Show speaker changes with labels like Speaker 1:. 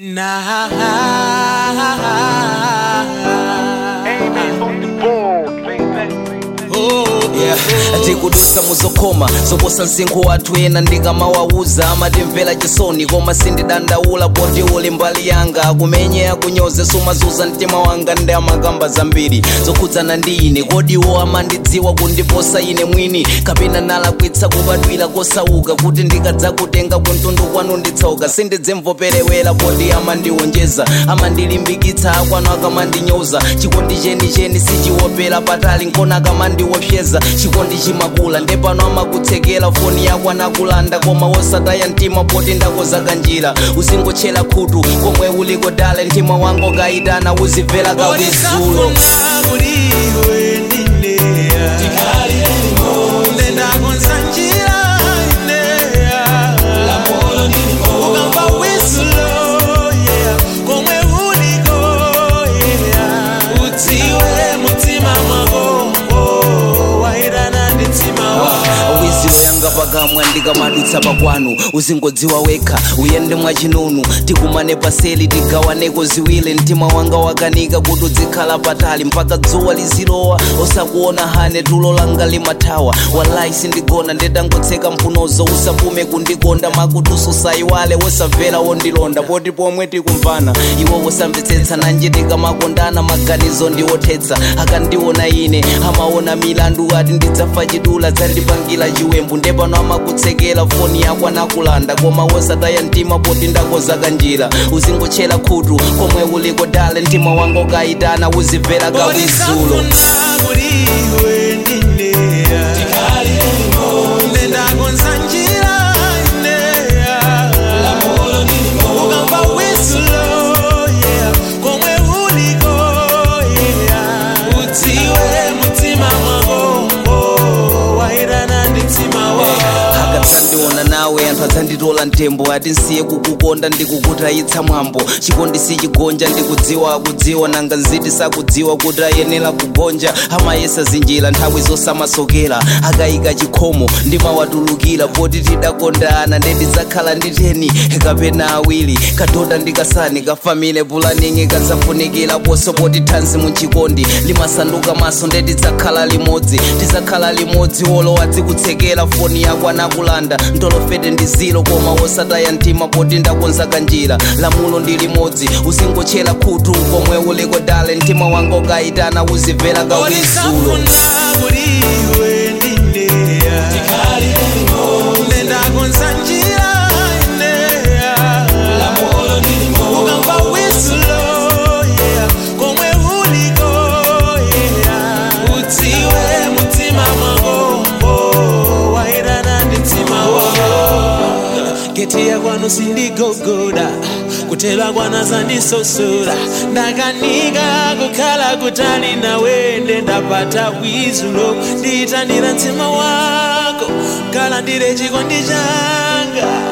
Speaker 1: tikudusa muzokoma zoposa msinkhu wathu ena ndikamawauza amatimvera chisoni koma sindidandaula poti uli mbali yanga akumenye akunyoze sumazuza mtima wanga ndi amakamba zambiri zokhudzana ndi ine kodi iwo amandidziwa kundiposa ine mwini kapena nalakwitsa kubadwira kosauka kuti ndikadzakutenga kuntundu kwanu nditsoka sindidzemvoperewera poti amandiwonjeza amandilimbikitsa akwanu akamandinyoza chikondi chenicheni sichiwopera patali nkona akamandiwopyeza chikondi chimakula ndepano amakutsekera foni yako anakulanda koma wosataya mtima poti ndakozaka njira uzingotchera khutu komwe uliko dale mtima wangu kayitana uzimvera kawizulo
Speaker 2: ukamva wisulo yeah. komwe uliko yeah. udziwe mutima mwako oh, wairana ndi mtima wako
Speaker 1: wiziyo yanga pakamwa ndikamadutsa pakwanu uzingodziwa wekha uyende mwachinunu tikumane paseli tigawaneko ziwile mtima wanga wakanika kuti uzikhala patali mpaka dzuwa lizilowa osakuona hane tulo langa limathawa walayi sindigona ndetangotseka mphunozo usapume kundikonda makutuso usayiwale wosamvera wondilonda poti pomwe tikumvana iwo wosamvetsetsa nanje tikamakondana maganizo ndiwothetsa akandiona ine amaona milandu ati ndidzafa chidula dzandipangira chiwembu ndepano amakutsekera foni yako anakulanda koma wosataya mtima poti ndakozaka njira uzingotchera khutu komwe uliko dale mtima wanga ukayitana uzimvera kawizulo
Speaker 2: nendakonza njira ineya ukamva wisulo yeah. komwe uliko yeah. udziwe mutima mwako oh, wairana ndi mtima wako
Speaker 1: akadzandiona nawe anthu adzanditola mtembo ati nsiye kukukonda ndikukutayitsa mwambo chikondi sichigonja ndikudziwa akudziwa nanga nziti sakudziwa kuti ayenera kugonja amayesa zinjira nthawi zosamasokera akayika chikhomo ndimawatulukira poti tidakondana ndetidzakhala nditeni kapena awiri kadhoda ndikasani kafamile pulaningi kadzafunikira poso poti thanzi muchikondi limasanduka maso ndetidzakhala limodzi tidzakhala limodzi olowa dzikutsekera foni yako anakulanda ntolofete ndi zilo koma wosataya mtima poti ndakonzaka njira lamulo ndi limodzi uzingotchera khutu komwe uliko dale mtima wanga ukayitana uzimvera kawizulo
Speaker 2: nendakonza njira ineya ukamva wisulo yeah. komwe uliko yeah. udziwe mutima mwako oh, wairana ndi mtima wako geti ya kwanu sindigogoda kutela kwana zandisosora ndakanika kukhala kutali nawe ndendapata wizulo ndiyitanira mtima wako kala ndire chikondi changa